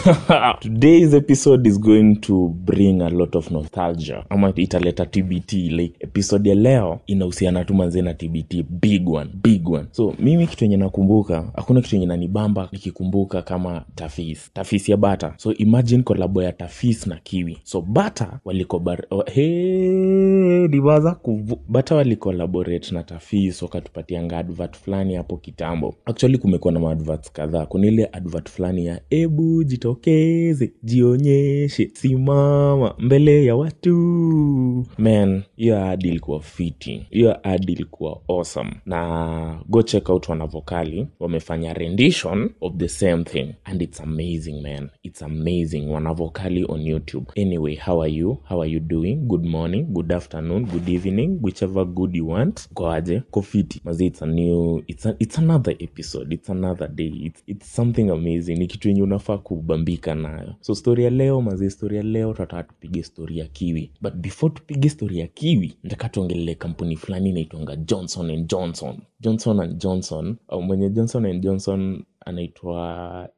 today's episode is going to bring a lot of nostalgia ama italeta tbt like episode ya leo inahusiana tu manzee na tbt big one big one so mimi kitu enye nakumbuka hakuna kitu enye nanibamba nikikumbuka kama tafis tafis ya bata so imagine kolabo ya tafis na kiwi so bata walikobar oh, hey, liwaza kuvu bata walikolaborate na tafis wakatupatianga advert fulani hapo kitambo actually kumekuwa na maadverts kadhaa kuna ile advert fulani ya ebu jitokeze jionyeshe simama mbele ya watu man hiyo ad ilikuwa fiti hiyo ad ilikuwa awesome na go check out wanavokali wamefanya rendition of the same thing and it's amazing man it's amazing wanavokali on youtube anyway how are you how are you doing good morning good afternoon good evening whichever good you want koaje kofiti mazi it's a new it's, a, it's another episode it's another day it's, it's something amazing ni kitu yenye unafaa kubambika nayo so story ya leo mazi story ya leo tataka tupige story ya kiwi but before tupige story ya kiwi nataka tuongelele kampuni fulani inaitwanga johnson and johnson johnson and johnson au mwenye johnson and johnson anaitwa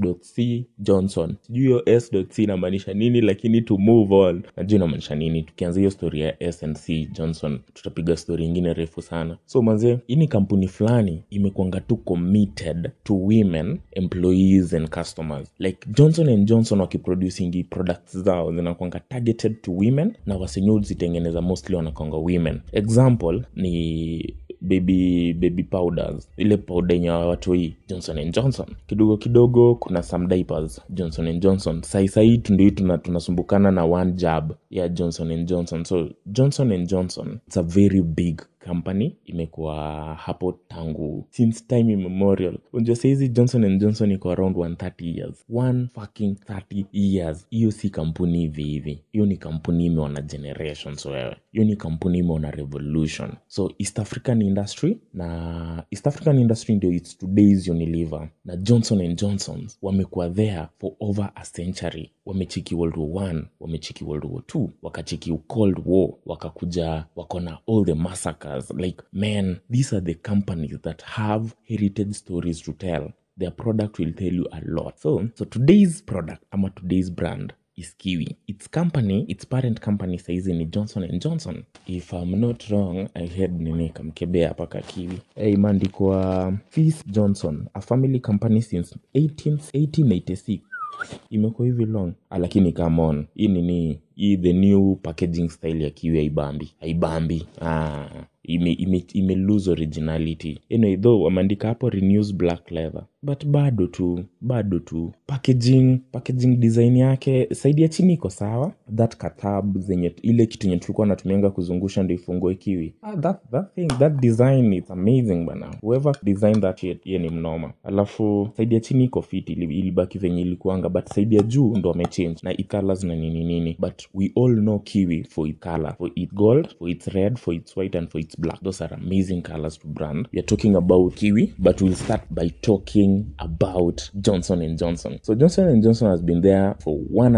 s.c johnson sijui hiyo s.c inamaanisha nini lakini to move on najua inamaanisha nini tukianza hiyo story ya s and c johnson tutapiga story ingine refu sana so manzie hii ni kampuni fulani imekuanga tu committed to women employees and customers like johnson and johnson wakiproducingi products zao zinakwanga targeted to women na wasenye zitengeneza mostly wanakwanga women example ni baby baby powders ile powder yenye watoi johnson and johnson kidogo kidogo kuna some diapers johnson and johnson sai sai tundii tuna, tunasumbukana na one jab ya johnson and johnson so johnson and johnson it's a very big company imekuwa hapo tangu since time immemorial unjua saizi johnson and johnson iko around 130 years one fucking 30 years hiyo si kampuni hivi hivi hiyo ni kampuni imeona generations wewe hiyo ni kampuni imeona revolution so east african industry na east african industry ndio its today's unilever na johnson and johnson wamekuwa there for over a century wamechiki world war one wamechiki world war two wakachiki cold war wakakuja wakona all the massacres like man these are the companies that have heritage stories to tell their product will tell you a lot so so today's product ama today's brand is kiwi its company its parent company saizi ni johnson and johnson if i'm not wrong i heard nini kamkebea paka kiwi hey, imeandikwa fis johnson a family company since 18, 1886 imekuwa hivi long ah, lakini come on hii nini hii the new packaging style ya kiwi haibambi haibambi ah, ime, ime, ime lose originality anyway, though wameandika hapo renews black leather but bado tu bado tu packaging packaging design yake saidi ya chini iko sawa that katab zenye ile kitu yenye tulikuwa natumianga kuzungusha ndo ifungue kiwi ah, that, that thing that design is amazing bana whoever design that shit ye ni mnoma alafu saidi ya chini iko fit ili- ilibaki venye ilikuanga but saidi ya juu ndo wamechange na icolors na nini nini but we all know kiwi for its color for its gold for its red for its white and for its black those are amazing colors to brand we are talking about kiwi but we'll start by talking about johnson and johnson so johnson and johnson has been there for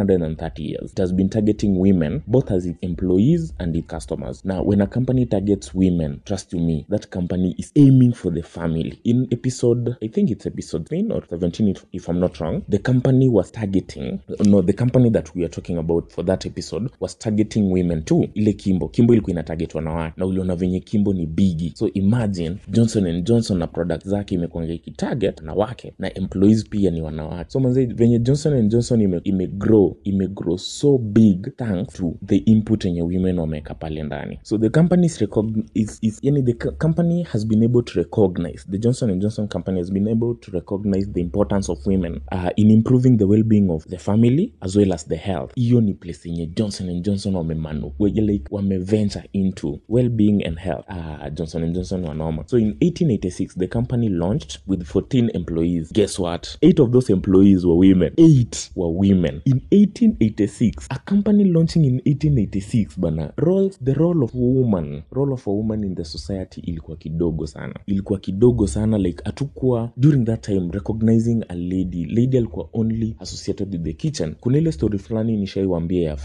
130 years it has been targeting women both as its employees and its customers now when a company targets women trust you me that company is aiming for the family in episode i think it's episode 10 or 17 if, if i'm not wrong the company was targeting no the company that we are talking about for that episode was targeting women too ile kimbo kimbo ilikuwa ina target wanawake na uliona venye kimbo ni bigi so imagine johnson and johnson na product zake imekwanga ikitarget wanawake na employees pia ni wanawake so manze venye johnson and johnson ime, ime grow ime grow so big thanks to the input yenye women wameweka pale ndani so the company is, recogn- is, is yani the co- company has been able to recognize the johnson and johnson company has been able to recognize the importance of women uh, in improving the well-being of the family as well as the health hiyo ni place yenye johnson and johnson wamemanu we- like wameventure into well-being and health uh, johnson and johnson wanoma so in 1886 the company launched with 14 employees guess what eight of those employees were women eight were women in 1886 a company launching in 1886 bana roles the role of woman role of a woman in the society ilikuwa kidogo sana ilikuwa kidogo sana like hatukuwa during that time recognizing a lady lady alikuwa only associated with the kitchen kuna ile story fulani nishaiwambia ya frida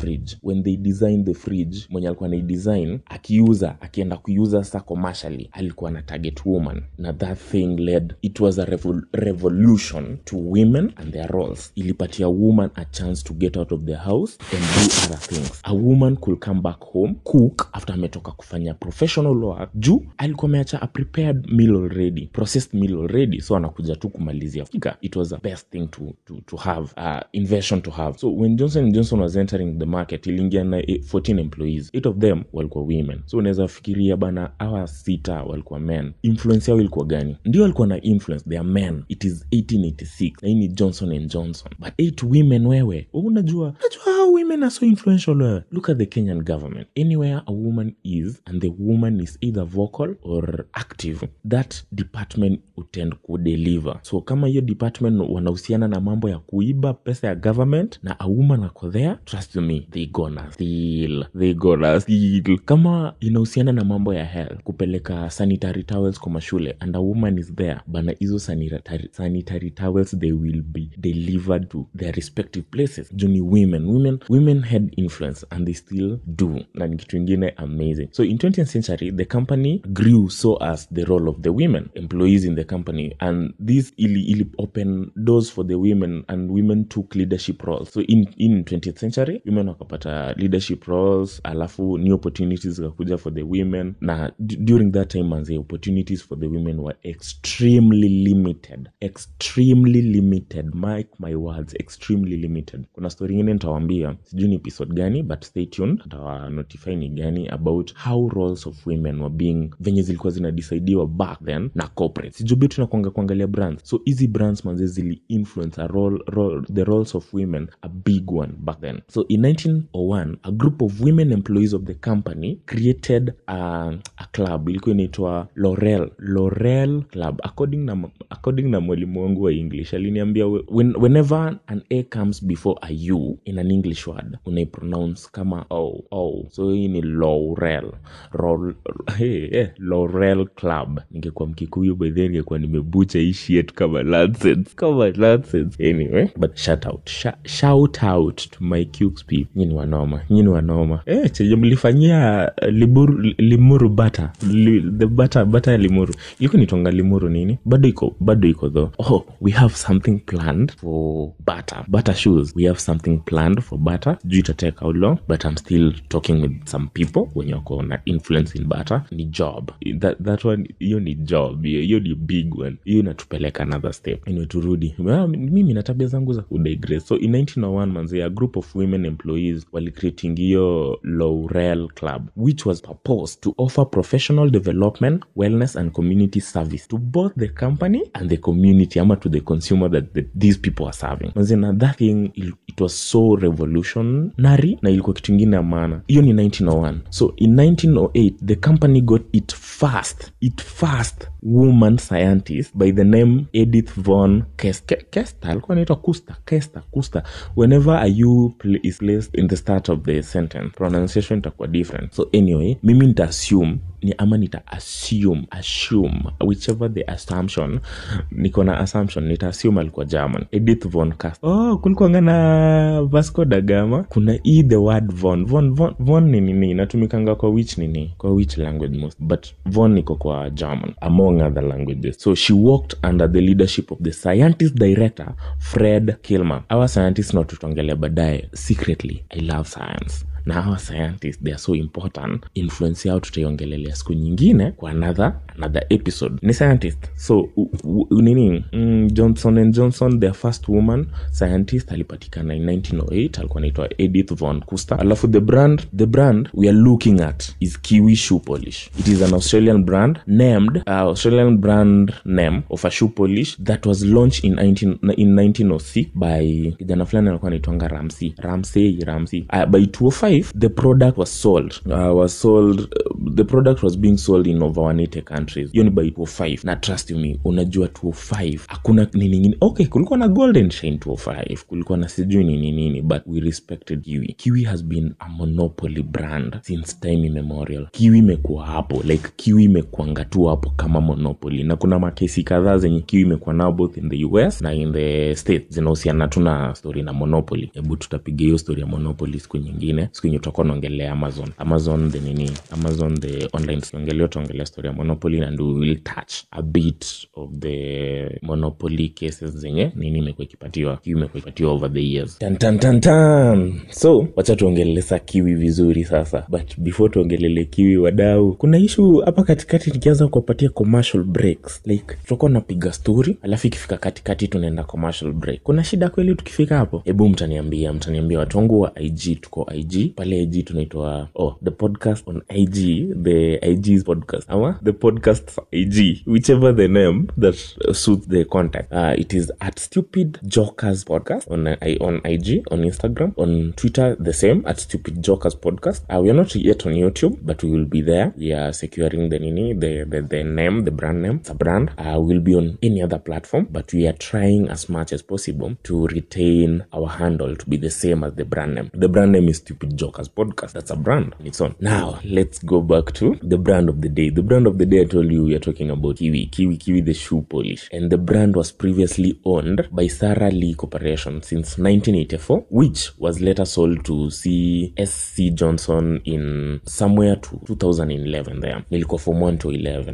fridge when they designed the fridge mwenye alikuwa naidesign akiuza akienda kuiuza sasa commercially alikuwa na target woman na that thing led it was a revol revolution to women and their roles ilipatia woman a chance to get out of the house and do other things a woman could come back home cook after ametoka kufanya professional work juu alikuwa ameacha a prepared meal already processed meal already so anakuja tu kumalizia fika it was the best thing to, to, to have uh, invention to have so when johnson johnson was entering the market iliingia na eh, 14 employees eight of them walikuwa women so unaweza fikiria bana awa sita walikuwa men influence yao ilikuwa gani ndio walikuwa na influence they are men it is 1886 na hii ni johnson and johnson but eight women wewe wewe unajua unajua how women are so influential wewe look at the kenyan government anywhere a woman is and the woman is either vocal or active that department utend kudeliver so kama hiyo department wanahusiana na mambo ya kuiba pesa ya government na a woman ako there trust me they gonna steal they gonna steal kama inahusiana na mambo ya health kupeleka sanitary towels kwa mashule and a woman is there bana hizo sanitary, sanitary towels they will be delivered to their respective places juu ni women women women had influence and they still do na ni kitu ingine amazing so in 20th century the company grew so as the role of the women employees in the company and this ili, ili open doors for the women and women took leadership roles so in, in 20th century women wakapata leadership roles alafu new opportunities zikakuja for the women na d- during that time manze opportunities for the women were extremely limited extremely limited mark my words extremely limited kuna story ingine nitawambia sijui ni episode gani but stay tuned nitawanotify ni gani about how roles of women were being venye zilikuwa zinadisaidiwa back then na corporate sijubi tunakwanga kuangalia brands so hizi brands manze zili influence a role, role, the roles of women a big one back then so in 1901 a group of women employees of the company created a, a club ilikuwa inaitwa lorel lorel club according na, according na mwalimu wangu wa english aliniambia when, whenever an a comes before a u in an english word unaipronounce kama o o so hii ni laurel Rol, hey, hey, laurel club ningekuwa mkikuyu by then ningekuwa nimebucha hii shit kama nonsense kama nonsense anyway but shout out Sh shout out to my cukes people nyini wanoma nyini wanoma eh chenye mlifanyia uh, liburu, limuru bata li, the bata bata ya limuru ilikuwa nitonga limuru nini bado iko bado iko though oh we have something planned for butter butter shoes we have something planned for butter juu itatake how long but i'm still talking with some people wenye wako na influence in butter ni job that, that one hiyo ni job hiyo hiyo ni big one hiyo inatupeleka another step anyway turudi Ah, mimi na tabia zangu za kudigress so in 1901 manze a group of women employees walicreating hiyo laurel club which was proposed to offer professional development wellness and community service to both the company and the community ama to the consumer that the, these people are serving manze na that thing il- it was so revolutionary na ilikuwa kitu ingine ya maana hiyo ni 1901 so in 1908 the company got it first it first woman scientist by the name edith von Kes- Ke- kester alikuwa anaitwa kuster kester kuster whenever a u pl- is placed in the start of the sentence pronunciation itakuwa different so anyway mimi nita assume ni ama nita assume assume whichever the assumption niko na assumption nita assume alikuwa german edith von Kester. oh kulikuanga na vasco da gama kuna e the word von von von, von ni nini inatumikanga kwa which nini kwa which language most but von iko kwa german among other languages so she worked under the leadership of the scientist director fred kilmer our scientist na tutaongelea baadaye secretly i love science na hawa scientists they are so important influence yao tutaiongelelea siku nyingine kwa another another episode ni scientist so u, u, nini mm, johnson and johnson their first woman scientist alipatikana in 1908 alikuwa anaitwa edith von kuster alafu the brand the brand we are looking at is kiwi shoe polish it is an australian brand named uh, australian brand name of a shoe polish that was launched in, 19, in 1906 by kijana fulani alikuwa anaitwanga ramsey ramsey ramsey uh, by 205 the product was sold uh, was sold uh, the product was being sold in over 180 countries hiyo ni by 205 na trust me unajua 205 hakuna nini nyingine okay kulikuwa na golden shine 205 kulikuwa na sijui nini nini but we respected kiwi kiwi has been a monopoly brand since time immemorial kiwi imekuwa hapo like kiwi imekuanga tu hapo kama monopoly na kuna makesi kadhaa zenye kiwi imekuwa nao both in the us na in the states zinahusiana tu na story na monopoly hebu tutapiga hiyo story ya monopoly siku nyingine siku yenye tutakuwa naongelea amazon amazon the nini amazon the online ongelea tutaongelea story ya monopoly and we will touch a bit of the monopoly cases zenye nini imekuwa ikipatiwa kiwi imekuwa ikipatiwa over the years tan, tan, tan, tan. so wacha tuongelelesa kiwi vizuri sasa but before tuongelele kiwi wadau kuna ishu hapa katikati nikianza kuwapatia commercial breaks like tutakuwa napiga story alafu ikifika katikati tunaenda commercial break kuna shida kweli tukifika hapo hebu mtaniambia mtaniambia watu wangu wa ig tuko ig pale ig tunaitwa oh the podcast on ig the ig's podcast ama the podcast ig whichever the name that suits the contact uh, it is at stupid jokers podcast on, uh, on ig on instagram on twitter the same at stupid jokers podcast uh, we are not yet on youtube but we will be there we are securing the nini the, the, the name the brand name it's a brand uh, we'll be on any other platform but we are trying as much as possible to retain our handle to be the same as the brand name the brand name is stupid jokers podcast that's a brand on its own now let's go back to the brand of the day the brand of the day i told you we are talking about kiwi kiwi kiwi the shoe polish and the brand was previously owned by sarah lee corporation since 1984 which was later sold to csc johnson in somewhere to 2011 there nilikuwa from 1 to 11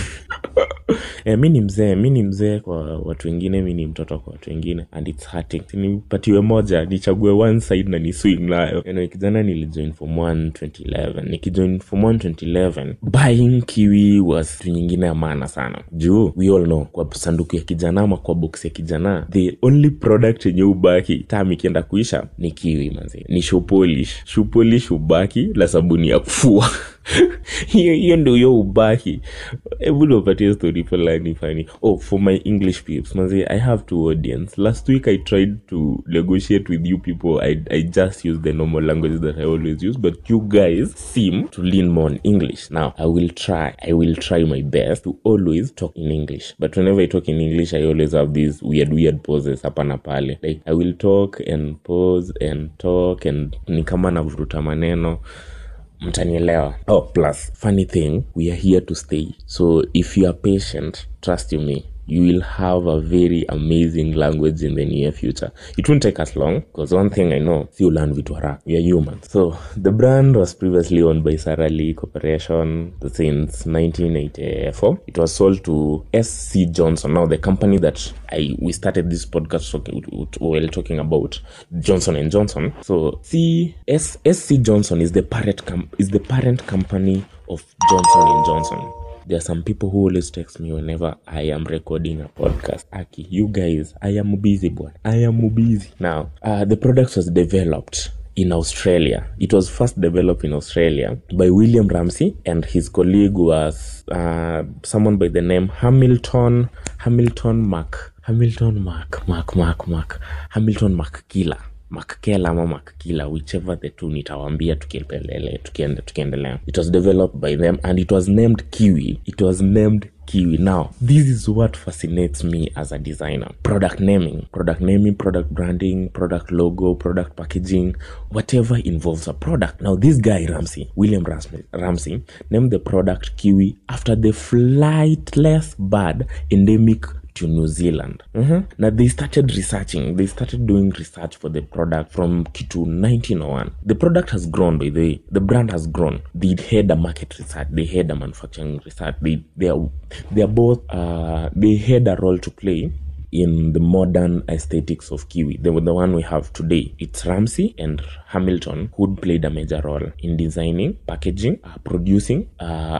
Eh, mi ni mzee mi ni mzee kwa watu wengine mi ni mtoto kwa watu wengine and its hurting nipatiwe moja nichague one side na ni swing nayo anyway, kijana nilijoin form 1 2011 nikijoin form 1 2011 buying kiwi was kitu nyingine ya maana sana juu we all know kwa sanduku ya kijana ama kwa box ya kijana the only product yenye ubaki tam ikienda kuisha ni kiwi manzi ni shoe polish shoe polish ubaki la sabuni ya kufua hiyo hiyo ndo hiyo ubaki hebu niwapatie story fulani fani oh for my english peeps manzi i have two audience last week i tried to negotiate with you people i, I just use the normal language that i always use but you guys seem to lean more on english now i will try i will try my best to always talk in english but whenever i talk in english i always have these weird weird pauses hapa na pale like i will talk and pause and talk and ni kama navuruta maneno mtanielewa oh plus funny thing we are here to stay so if you are patient trust you me you will have a very amazing language in the near future it won't take us long because one thing i know si learn vitu haraka we are human so the brand was previously owned by sarah lee corporation since 1984 it was sold to sc johnson now the company that i we started this podcast talking, while talking about johnson and johnson so c S, sc johnson is the parent com- is the parent company of johnson and johnson there are some people who always text me whenever I am recording a podcast. Aki, you guys, I am busy, boy. I am busy. Now, uh, the product was developed in Australia. It was first developed in Australia by William Ramsey, and his colleague was uh, someone by the name Hamilton Hamilton Mac Hamilton Mac Mac Mac Mac Hamilton Mackila makkela ama makkila whichever the two nitawambia tukiendelea tukiende, tukiendelea it was developed by them and it was named kiwi it was named kiwi now this is what fascinates me as a designer product naming product naming product branding product logo product packaging whatever involves a product now this guy ramsey william ramsey, ramsey named the product kiwi after the flightless bird endemic to New Zealand. Mm-hmm. Now they started researching, they started doing research for the product from Kitu 1901. The product has grown, by the way, the brand has grown. They had a market research, they had a manufacturing research. They they are they are both uh, they had a role to play in the modern aesthetics of Kiwi, the, the one we have today. It's Ramsey and Hamilton who played a major role in designing, packaging, uh, producing, uh, ma-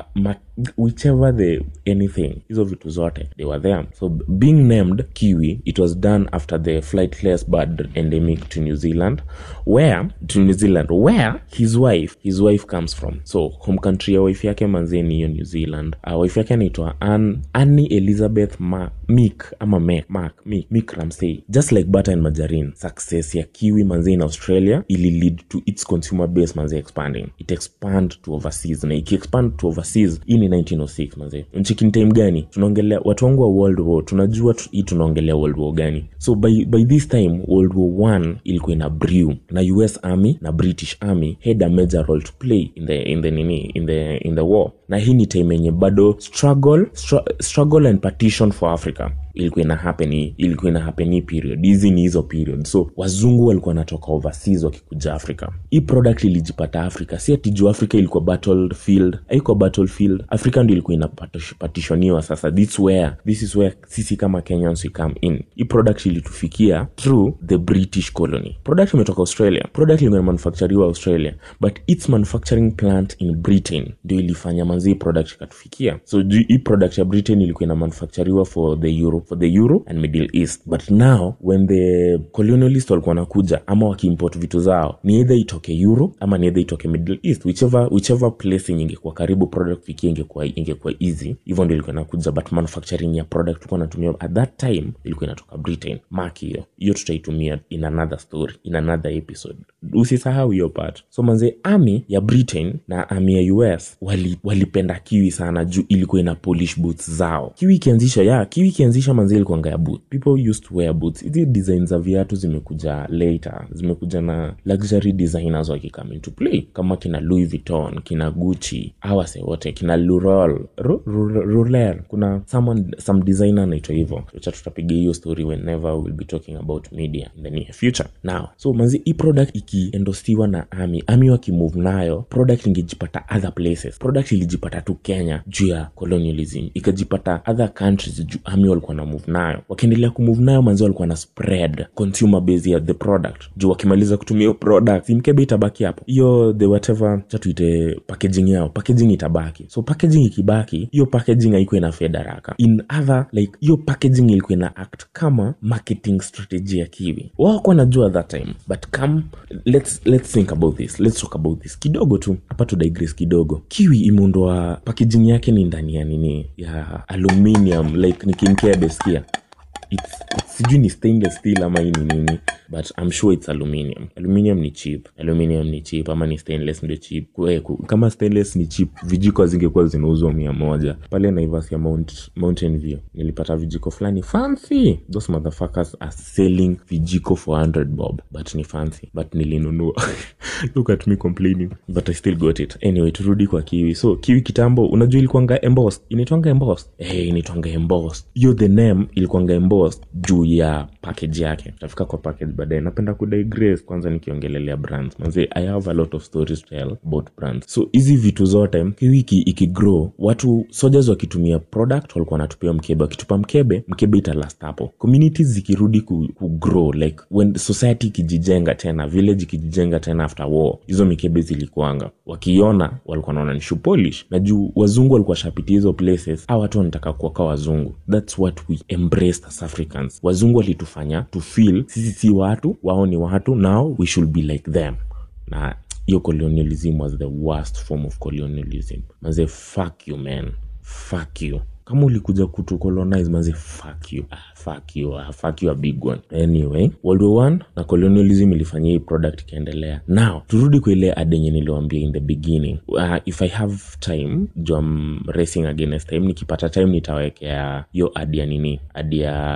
whichever the anything hizo vitu zote they were there so being named kiwi it was done after the flightless bird endemic to new zealand where to new zealand where his wife his wife comes from so home country ya wife yake manzee ni hiyo new zealand uh, wife yake anaitwa Ann, annie elizabeth Ma, mik ama Mac, Mark, Mick, Mick Ramsey. Just like butter and margarine, success ya kiwi manzee in Australia ili lead to its consumer base manzee expanding. It expand to overseas na ikiexpand to overseas hii ni 1906 manzee. Nchikini time gani? Tunaongelea watu wangu wa World War, tunajua tu, hii tunaongelea World War gani? So by, by this time World War 1 ilikuwa ina brew na US Army na British Army had a major role to play in the in the nini in the in the war. Na hii ni time yenye bado struggle str struggle and partition for Africa ilikuwa ina happen ilikuwa ina happen hii period hizi ni hizo period so wazungu walikuwa wanatoka overseas wakikuja africa hii product ilijipata africa si ati juu africa ilikuwa battlefield haikuwa battlefield africa ndio ilikuwa inapatishoniwa sasa this where this is where sisi kama kenyans we come in hii product ilitufikia through the british colony product imetoka australia product ilikuwa manufacturiwa australia but its manufacturing plant in britain ndio ilifanya manzi product ikatufikia so juu hii product ya britain ilikuwa ina manufacturiwa for the euro for the euro and middle east but now when the colonialist walikuwa wanakuja ama wakiimport vitu zao ni either itoke euro ama ni either itoke middle east whichever, whichever place yenye ingekuwa karibu product fikia ingekuwa ingekuwa easy hivyo ndio ilikuwa inakuja but manufacturing ya product tulikuwa natumia at that time ilikuwa inatoka britain mark hiyo hiyo tutaitumia in another story in another episode usisahau hiyo part so manze army ya britain na army ya us wali, walipenda kiwi sana juu ilikuwa ina polish boots zao kiwi ikianzisha ya kiwi ikianzisha manzi ilikuanga ya boot people used to wear boots hizi design za viatu zimekuja later zimekuja na luxury designers wakikame into play kama kina louis vuitton kina gucci awase wote kina lurol Ru- Ru- ruler kuna someone some designer anaitwa hivyo cha tutapiga hiyo story whenever we'll be talking about media in the near future now so manzi hii product ikiendosiwa na army army wakimove nayo product ingejipata other places product ilijipata tu kenya juu ya colonialism ikajipata other countries juu army walikuwa na move nayo wakiendelea kumove nayo manzi walikuwa na spread consumer base ya the product juu wakimaliza kutumia hiyo product si mkebe itabaki hapo hiyo the whatever cha tuite packaging yao packaging itabaki so packaging ikibaki hiyo packaging haikuwa ina fed haraka in other like hiyo packaging ilikuwa ina act kama marketing strategy ya kiwi wao wakuwa najua that time but come let's, let's think about this let's talk about this kidogo tu hapa tu digress kidogo kiwi imeundwa packaging yake ni ndani ya nini ya aluminium like ni kimkebe skia it's, it's, sijui ni stainless steel ama hii ni nini but I'm sure it's aluminium aluminium ni cheap aluminium ni cheap ama ni stainless ndio cheap Kwe, ku, kama stainless ni cheap vijiko zingekuwa zinauzwa mia moja pale naivas ya Mount, mountain view nilipata vijiko fulani fancy those motherfuckers are selling vijiko for 100 bob but ni fancy but nilinunua look at me complaining but i still got it anyway turudi kwa kiwi so kiwi kitambo unajua ilikuanga embossed inaitwanga embossed eh inaitwanga embossed hiyo the name ilikuanga embossed juu ya package yake tafika kwa package baadaye napenda kudigress kwanza nikiongelelea brands manze i have a lot of stories to tell about brands so hizi vitu zote kiwi iki, ikigrow watu soldiers wakitumia product walikuwa wanatupia mkebe wakitupa mkebe mkebe italast hapo communities zikirudi ku, ku grow like when society ikijijenga tena village ikijijenga tena after war hizo mikebe zilikuanga wakiona walikuwa naona ni shoe polish na juu wazungu walikuwa shapitia hizo places a watu wanataka kuwaka wazungu thats what we embraced as africans wazungu walitufanya to feel sisi si watu wao ni watu now we should be like them na hiyo colonialism was the worst form of colonialism maze fuck you man fuck you kama ulikuja kutu colonize maze fuck you ah, fuck you ah, fuck you a big one anyway world war one na colonialism ilifanyia hii product ikaendelea now turudi kwa ile ad yenye niliwambia in the beginning uh, if i have time jo am racing against time nikipata time nitawekea hiyo ad ya nini ad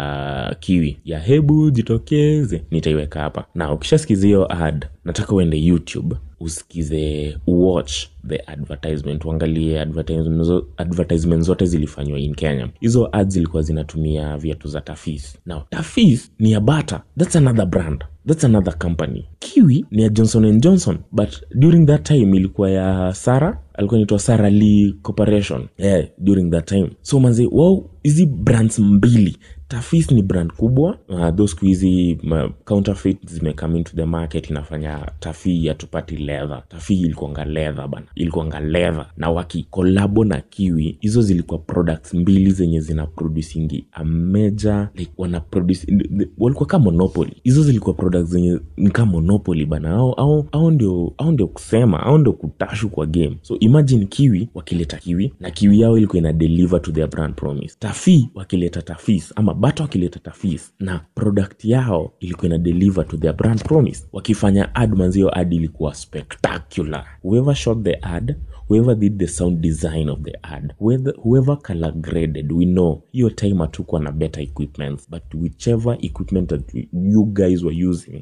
ya kiwi ya hebu jitokeze nitaiweka hapa na ukishasikiza hiyo ad nataka uende youtube usikize watch the advertisement uangalie advertisement, zo- advertisement zote zilifanywa in kenya hizo ads zilikuwa zinatumia viatu za tafis now tafis ni ya bata thats another brand thats another company kiwi ni ya johnson and johnson but during that time ilikuwa ya sara alikuwa naitwa sara lee corporation yeah, during that time so manzi wao hizi brands mbili tafis ni brand kubwa uh, tho siku hizi uh, counterfeit zimecome into the market inafanya tafi hatupati leather tafi ilikuanga leather bana ilikuanga leather na wakikolabo na kiwi hizo zilikuwa products mbili zenye zina producingi a major like wana produce walikuwa kama monopoly hizo zilikuwa products zenye ni kama monopoly bana au, au, au ndio au ndio kusema au ndio kutashu kwa game so imagine kiwi wakileta kiwi na kiwi yao ilikuwa ina deliver to their brand promise tafi wakileta tafis ama bata wakileta tafis na product yao ilikuwa ina deliver to their brand promise wakifanya ad manzio ad ilikuwa spectacular whoever shot the ad whoever did the sound design of the ad whoever, whoever color graded we know hiyo time hatukuwa na better equipment but whichever equipment that you guys were using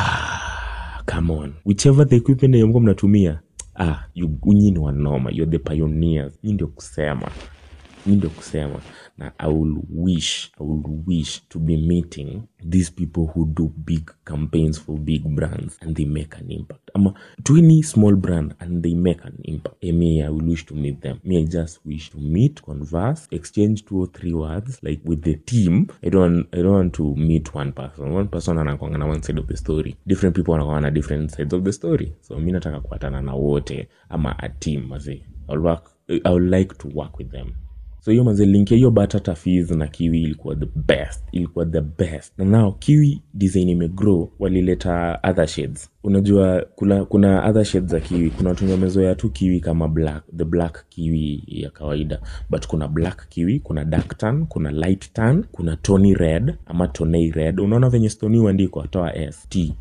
come on whichever the equipment yenye mlikuwa mnatumia ah you- nyinyi ni wanoma you're the pioneers nyi ndio kusema nyi ndio kusema na i will wish i will wish to be meeting these people who do big campaigns for big brands and they make an impact ama to any small brand and they make an impact eh, me i will wish to meet them me i just wish to meet converse exchange two or three words like with the team i don't i don't want to meet one person one person anakwanga na one side of the story different people wanakwanga na different sides of the story so mi nataka kuatana na wote ama a team mazee I will work i would like to work with them so hiyo manze link ya hiyo batata fees na kiwi ilikuwa the best ilikuwa the best na nao kiwi design imegrow walileta other shades unajua kuna kuna other shades za kiwi kuna watu wenye wamezoea tu kiwi kama black the black kiwi ya kawaida but kuna black kiwi kuna dark tan kuna light tan kuna tony red ama tonei red unaona venye stoni huandikwa toa s t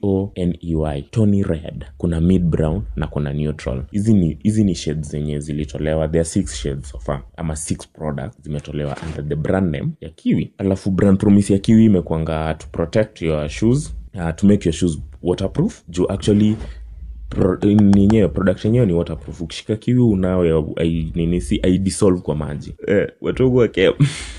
toney tony red kuna mid brown na kuna neutral hizi ni hizi ni shades zenye zilitolewa there are six shades so far ama six products zimetolewa under the brand name ya kiwi alafu brand promise ya kiwi imekwanga to protect your shoes uh, to make your shoes waterproof juu actually pro, ninyewe product yenyewe ni waterproof ukishika kiwi unao ai- nini si aidisolve kwa maji eh, watogu wake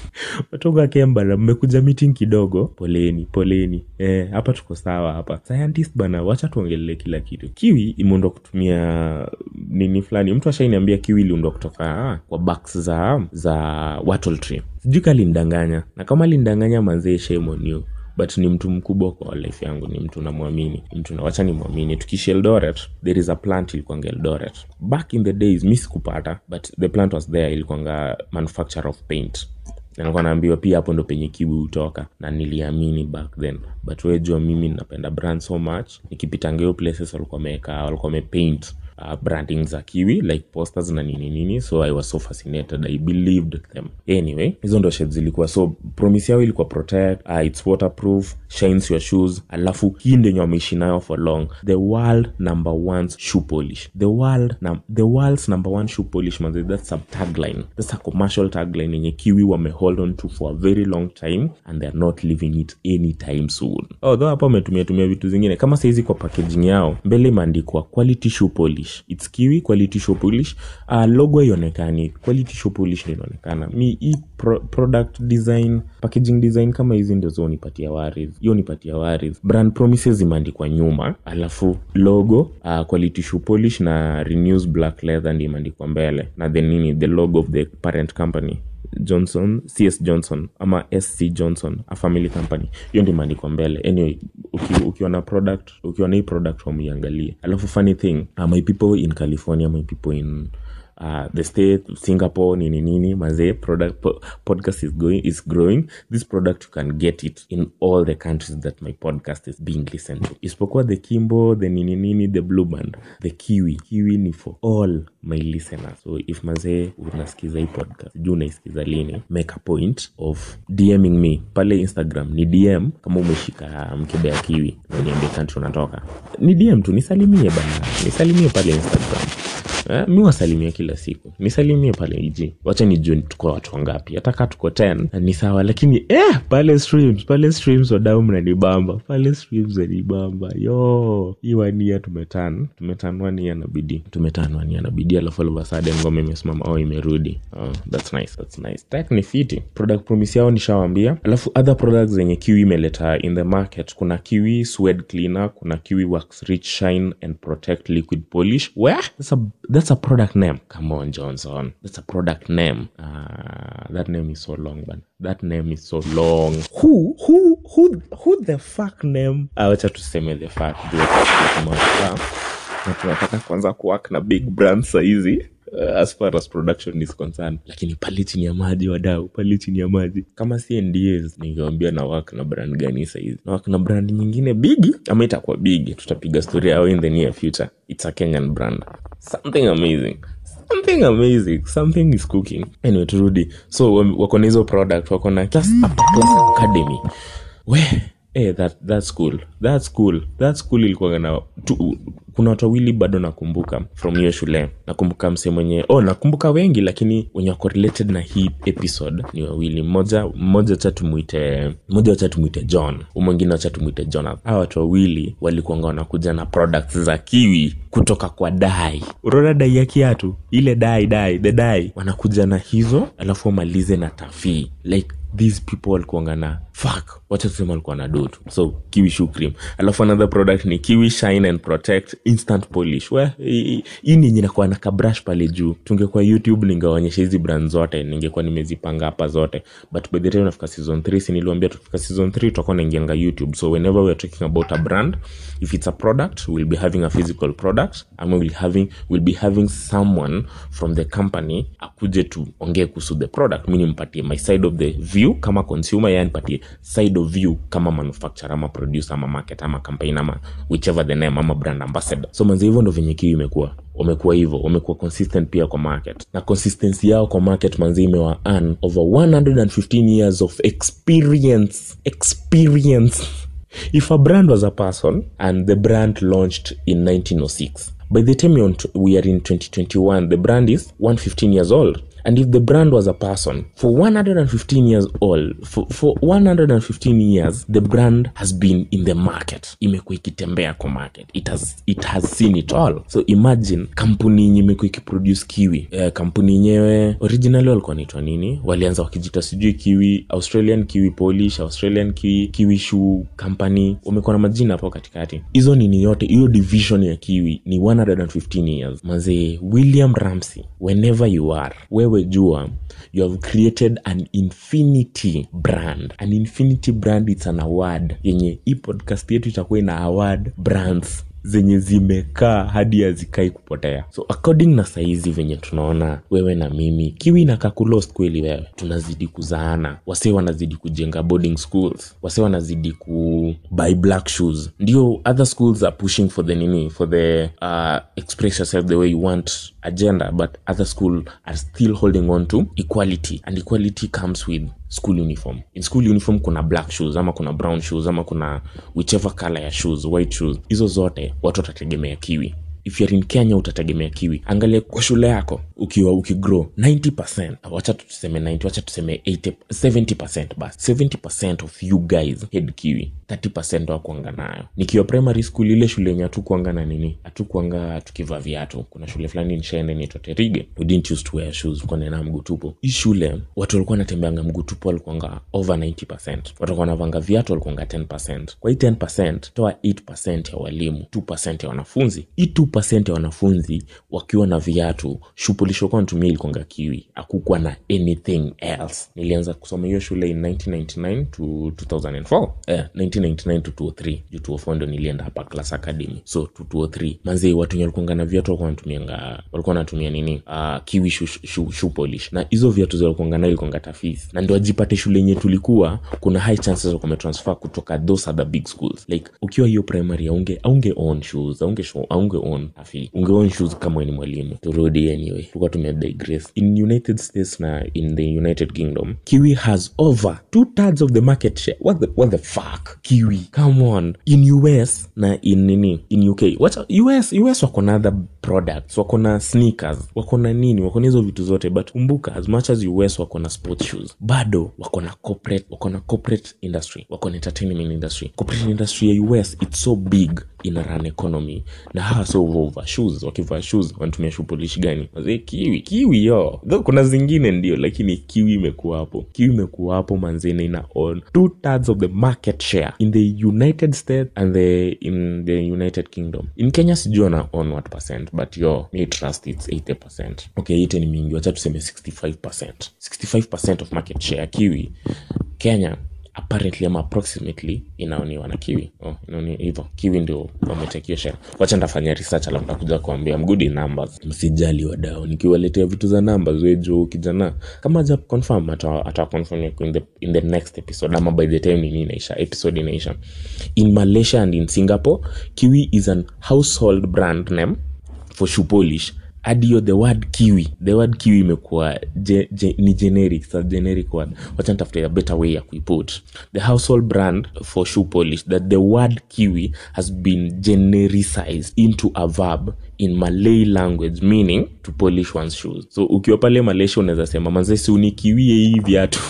watogo akem bana mmekuja meeting kidogo poleni poleni eh, hapa tuko sawa hapa scientist bana wacha tuongelele kila kitu kiwi imeundwa kutumia nini fulani mtu ashainiambia kiwi iliundwa kutoka ah, kwa backs za za wattle tree sijui kalindanganya na kama lindanganya manzee shame on you but ni mtu mkubwa kwa life yangu ni mtu namwamini ni mtu na- wacha ni mwamini tukishi eldoret there is a plant ilikuanga eldoret back in the days mi sikupata but the plant was there ilikuanga manufacture of paint Na nilikuwa naambiwa pia hapo ndo penye kiwi hutoka na niliamini back then but wejua mimi napenda brand so much nikipitanga hiyo places walikuwa wameweka walikuwa wamepaint uh, branding za kiwi like posters na nini nini so i was so fascinated i believed them anyway hizo ndo shades zilikuwa so promise yao ilikuwa protect uh, its waterproof shines your shoes alafu hii ndenye wameishi nayo for long the world number one shoe polish the world num the world's number one shoe polish manze that's a tagline that's a commercial tagline yenye kiwi wame hold on to for a very long time and they're not leaving it anytime soon although hapa wametumia tumia vitu zingine kama saizi kwa packaging yao mbele imeandikwa quality shoe polish its kiwi quality shoe polish uh, logo haionekani quality shoe polish ndio inaonekana mi hii pro, product design packaging design kama hizi ndio zo nipatia waris hiyo nipatia waris brand promises zimeandikwa nyuma alafu logo uh, quality shoe polish na renews black leather ndio imeandikwa mbele na the nini the logo of the parent company johnson cs johnson ama sc johnson a family company hiyo ndio imeandikwa mbele anyway uki, ukiwa na product ukiwa na hii product wameiangalie alafu funny thing uh, my people in california my people in uh, the state singapore nini nini mazee product po, podcast is going is growing this product you can get it in all the countries that my podcast is being listened to isipokuwa the kimbo the nini nini the blue band the kiwi kiwi ni for all my listeners so if mazee unasikiza hii podcast juu unaisikiza lini make a point of dming me pale instagram ni dm kama umeshika mkebe ya kiwi na uniambie country unatoka ni dm tu nisalimie bana nisalimie pale instagram Eh, mi wasalimia kila siku nisalimie pale iji wacha nijue tuko watu wangapi hata kaa tuko 10 ni sawa lakini eh, pale streams pale streams wadau mnanibamba pale streams wanibamba yo hii wania tumetan tumetan wania na bidii tumetan wania na bidii alafu all of a sudden ngoma imesimama au imerudi oh, that's nice that's nice tech ni fiti product promise yao nishawambia alafu other products zenye kiwi imeleta in the market kuna kiwi suede cleaner kuna kiwi wax rich shine and protect liquid polish where that's a, that's a product name come on johnson that's a product name uh, that name is so long but that name is so long who who who who the fuck name Ah, wacha tuseme the fuck juu tumewacha. na tunataka kwanza kuwak na big brand sahizi uh, as far as production is concerned lakini pale chini ya maji wadau pale chini ya maji kama si ndas ningewambia na wak na brand gani sahizi na wak na brand nyingine bigi ama itakuwa bigi tutapiga story yao in the near future it's a kenyan brand something amazing something amazing something is cooking anyway turudi so wam- wako na hizo product wako na class upper class academy we eh, that, that's cool that's cool that's cool ilikuwa na tu, kuna watu wawili bado nakumbuka from hiyo shule nakumbuka mse mwenye oh nakumbuka wengi lakini wenye wako related na hii episode ni wawili mmoja mmoja wacha tumuite mmoja wacha tumuite john huu mwingine wacha tumuite jonathan hawa watu wawili walikuanga wanakuja na products za kiwi kutoka kwa dai unaona dai ya kiatu ile dai dai the dai wanakuja na hizo alafu wamalize na tafii like these people walikuanga na fuck wacha tusema walikuwa na dotu so kiwi shoe cream alafu another product ni kiwi shine and protect instant polish we hii hii ni yenye inakuwa na kabrush pale juu tungekuwa youtube ningewaonyesha hizi brand zote ningekuwa nimezipanga hapa zote but by the time nafika season 3 si niliwambia tukifika season 3 tutakuwa naingianga youtube so whenever we are talking about a brand if it's a product we'll be having a physical product ama we'll having we'll be having someone from the company akuje tuongee kuhusu the product mi nimpatie my side of the view kama consumer yani nipatie side of view kama manufacturer ama producer ama market ama campaign ama whichever the name ama brand ambassador so manzi hivyo ndo venye kiu imekuwa wamekuwa hivyo wamekuwa consistent pia kwa market na consistency yao kwa market manzi imewa earn over 115 years of experience experience if a brand was a person and the brand launched in 1906 by the time you're on t- we are in 2021 the brand is 115 years old and if the brand was a person for 115 years old for, for 115 years the brand has been in the market imekuwa ikitembea kwa market it has, it has seen it all so imagine kampuni yenye imekuwa ikiproduce kiwi eh, kampuni yenyewe originally walikuwa naitwa nini walianza wakijita sijui kiwi australian kiwi polish australian kiwi, kiwi shoe company wamekuwa na majina hapo katikati hizo nini yote hiyo division ya kiwi ni 115 years mazee william ramsey whenever you are wewe jua you have created an infinity brand an infinity brand its an award yenye hii podcast yetu itakuwa ina award brands zenye zimekaa hadi hazikai kupotea so according na saizi venye tunaona wewe na mimi kiwi na kakulost kweli wewe tunazidi kuzaana wase wanazidi kujenga boarding schools wase wanazidi ku buy black shoes ndio other schools are pushing for the nini for the uh, express yourself the way you want agenda but other school are still holding on to equality and equality comes with school uniform in school uniform kuna black shoes ama kuna brown shoes ama kuna whichever color ya shoes white shoes hizo zote watu watategemea kiwi if you're in kenya utategemea kiwi angalia kwa shule yako ukiwa ukigrow 90 wacha tuseme 90 wacha tuseme 80 70 bas 70 of you guys head kiwi 30 wakuanga nayo nikiwa primary school ile shule yenye hatukuanga na nini hatukuanga tukivaa viatu kuna shule fulani nishaenda inaitwa terige we didn't used to wear shoes kuonena mguu tupo hii shule watu walikuwa wanatembeanga mguu tupo walikuanga over 90 watu walikuwa wanavanga viatu walikuanga 10 kwa hii 10 toa 8 ya walimu 2 ya wanafunzi hii 2 ya wanafunzi wakiwa na viatu shupulishokuwa natumia ilikuanga kiwi akukuwa na anything else nilianza kusoma hiyo shule in 1999 to 2004 eh, 1999 to 203 juu 204 ndo nilienda hapa class academy so to 203 manzi watu wenye walikuanga na viatu walikuwa wanatumianga walikuwa wanatumia nini uh, kiwi shoe, shoe, shoe polish na hizo viatu zilikuanga nayo ilikuanga tafis na ndo ajipate shule yenye tulikuwa kuna high chances wa kumetransfer kutoka those other big schools like ukiwa hiyo primary aunge aunge own shoes aunge show, aunge own tafi unge own shoes kama wewe ni mwalimu turudi anyway tulikuwa tume digress in united states na in the united kingdom kiwi has over two thirds of the market share what the, what the fuck kiwi come on in us na in nini in uk what us us wako na other products wako na sneakers wako na nini wako na hizo vitu zote but kumbuka as much as us wako na sport shoes bado wako na corporate wako na corporate industry wako na entertainment industry corporate industry ya us it's so big ina run economy na hawa so over shoes wakivaa shoes wanatumia shoe polish gani mazee kiwi kiwi yo though kuna zingine ndio lakini kiwi imekuwa hapo kiwi imekuwa hapo manzene ina own two thirds of the market share in the united states and the in the united kingdom in kenya sijui wana own what percent but yo mi trust its 80 okay 80 ni mingi wacha tuseme 65 65 of market share ya kiwi kenya apparently ama approximately inaoniwa na kiwi oh, inaoni hivyo kiwi ndio wametekio share wacha ndafanya research alafu nakuja kuambia I'm good in numbers msijali wadao nikiwaletea vitu za numbers wejo kijana kama ja confirm ata, ata confirm yako in the, in the next episode ama by the time nini inaisha episode inaisha in malaysia and in singapore kiwi is an household brand name for shoe polish hadi hiyo the word kiwi the word kiwi imekuwa je, je, ni generic sa generic word wacha nitafuta a better way ya kuiput the household brand for shoe polish that the word kiwi has been genericized into a verb in malay language meaning to polish one's shoes so ukiwa pale malaysia unaweza sema manze si unikiwie hii viatu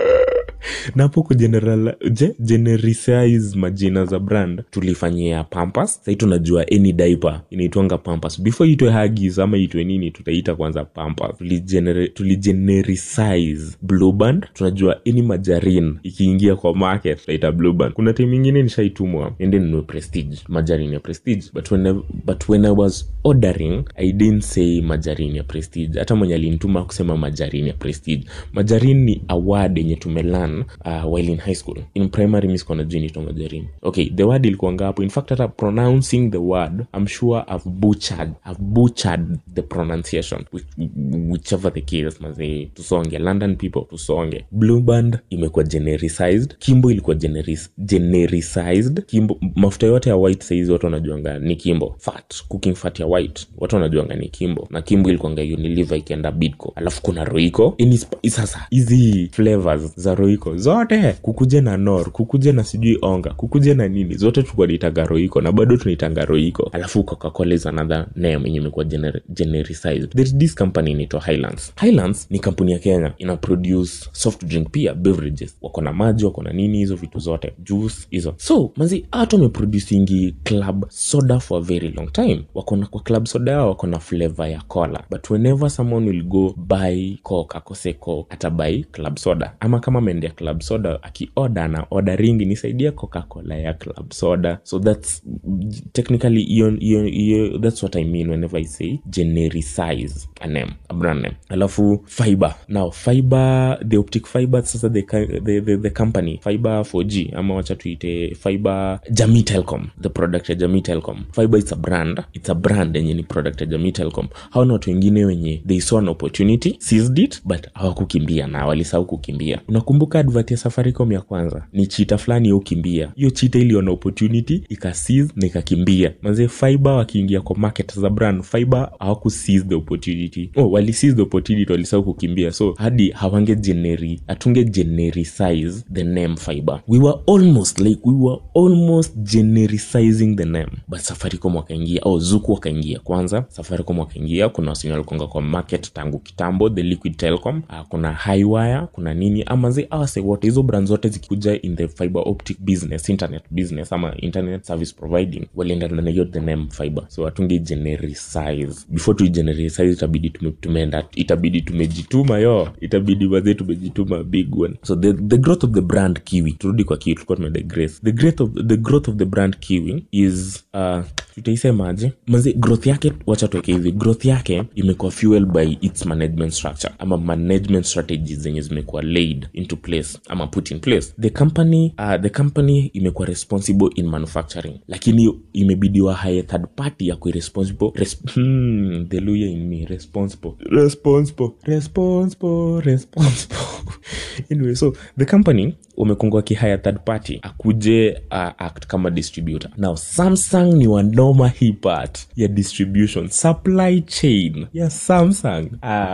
napo kugeneral je, genericize majina za brand tulifanyia pampas sahii tunajua any diaper inaitwanga pampas before itwe hagis ama itwe nini tutaita kwanza pampas tuligenere- tuligenericize blueband tunajua any majarin ikiingia kwa market tutaita blueband kuna time ingine nishaitumwa ende ninue prestige majarin ya prestige but when, I, but when i was ordering i didn't say majarin ya prestige hata mwenye alinituma kusema majarin ya prestige majarin ni award yenye tumelan uh, while in high school in primary mi sikuwa najua inaitwa majarin okay the word ilikuanga hapo in fact hata pronouncing the word i'm sure i've butchered i've butchered the pronunciation which, whichever the case mazee tusonge london people tusonge blue band imekuwa genericized kimbo ilikuwa generis, genericized kimbo mafuta yote ya white saizi watu wanajuanga ni kimbo fat cooking fat ya white watu wanajuanga ni kimbo na kimbo ilikuanga unilever ikienda bidco alafu kuna roiko Ini sp- sasa hizi flavors za roiko zote kukuje na nor kukuje na sijui onga kukuje na nini zote tulikuwa naitaga roiko na bado tunaitanga roiko alafu coca-cola is another name yenye imekuwa gener genericized there is this company inaitwa highlands highlands ni kampuni ya kenya ina produce soft drink pia beverages wako na maji wako na nini hizo vitu zote juice hizo so manzi hata wameproducingi club soda for a very long time wako na kwa club soda yao wako na flavor ya cola but whenever someone will go buy coke akose coke atabai club soda ama kama ameendea club soda akioda na ordering nisaidia coca-cola ya club soda so that's technically hiyo hiyo hiyo that's what i mean whenever i say genericize a name a brand name alafu fiber now fiber the optic fiber sasa the, ki- the, the, the company fiber 4g ama wacha tuite fiber jamii telcom the product ya jamii telcom fiber it's a brand it's a brand yenye ni product ya jamii telcom hao na watu wengine wenye they saw an opportunity seized it but hawakukimbia na walisahau kukimbia unakumbuka advert ya safaricom ya kwanza ni chita fulani ya ukimbia hiyo chita iliona opportunity ikasiz na ikakimbia manze fiber wakiingia kwa market za brand fiber hawaku seize the opportunity oh, wali seize the opportunity walisahau kukimbia so hadi hawange generi hatunge genericize the name fiber we were almost like we were almost genericizing the name but safaricom wakaingia au oh, zuku wakaingia kwanza safaricom wakaingia kuna wasenye walikonga kwa market tangu kitambo the liquid telecom uh, kuna highwire kuna nini ama zi awase wote hizo brand zote zikikuja in the fiber optic business internet business ama internet service providing walienda na hiyo the name fiber so hatunge genericize before tu genericize itabidi tume, tumeenda itabidi tumejituma yo itabidi wazee tumejituma big one so the, the growth of the brand kiwi turudi kwa kiwi tulikuwa tumedegrace the growth of, the growth of the brand kiwi is uh, tutaisemaje mazi growth yake wacha tuweke hivi growth yake imekuwa fuel by its management structure ama management strategies zenye zimekuwa laid into place ama put in place the company uh, the company imekuwa responsible in manufacturing lakini imebidiwa haye third party ya kui responsible res hmm, the lawyer in me responsible responsible responsible responsible anyway so the company wamekongwa kihaya third party akuje uh, act kama distributor now samsung ni wanoma hii part ya distribution supply chain ya samsung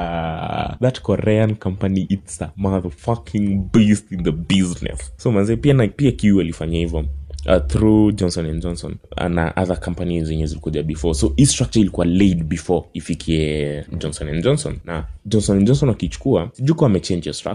ah, that korean company it's a motherfucking beast in the business so manze pia na pia kiu alifanya hivyo Uh, through johnson and johnson na other companies zenye zilikuja before so hii structure ilikuwa laid before ifikie johnson and johnson na johnson and johnson wakichukua sijuko wamechange your structure